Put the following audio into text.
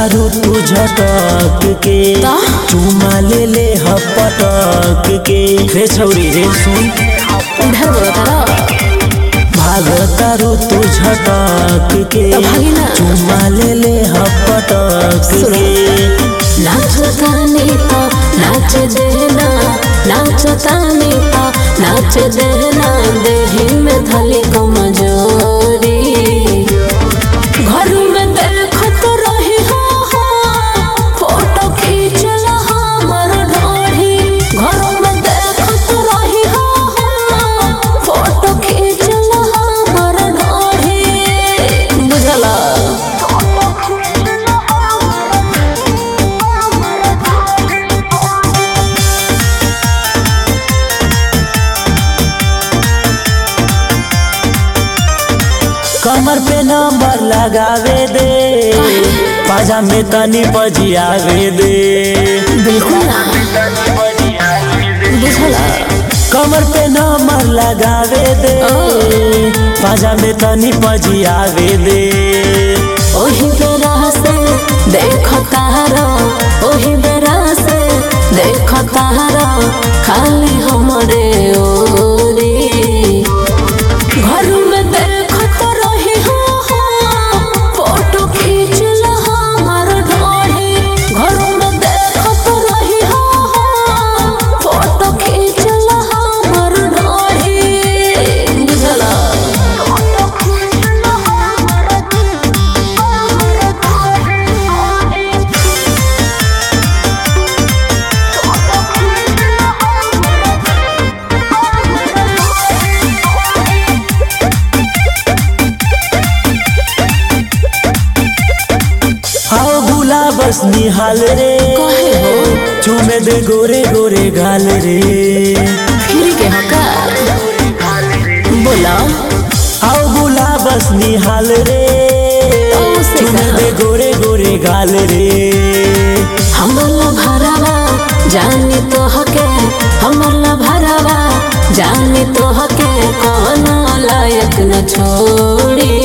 तारू तू झटक के ता? चुमा ले ले हपटक के रे छौरी रे सुन इधर बोलो तारा भाग तारू तू झटक के तो भागी ना। चुमा ले ले हपटक सुनो। के नाचतानी तो नाच देना नाचतानी तो नाच देना देही में धली कमजोरी घर में देखत रही हो हो, फोटो खींचल हमर ढोढ़ी घर में देखत रही हो हो, फोटो खींचल हमर ढोढ़ी बुझला कमर पे नंबर लगावे दे पाजा में तनी पजियावे दे बिल्कुल ना बुझला कमर पे नंबर लगावे दे पाजा में तनी पजियावे दे ओही बेरा से देख तारा ओही बेरा से देख तारा खाली हमरे ओरी घर में देखत रही हो हो, फोटो खींचल हमर ढोढ़ी घर में देखत रही हो हो, फोटो खींचल हमर ढोढ़ी बुझला आओ भूला बस निहाल रे काहे हो? चूमे दे गोरे गोरे गाल रे फिर के हका बोला आओ भूला बस निहाल रे से चूमे कहा। दे गोरे गोरे गाल रे हमला भरावा जानी तो हके हमला भरावा जानी तो हके कौन लायक न छोड़ी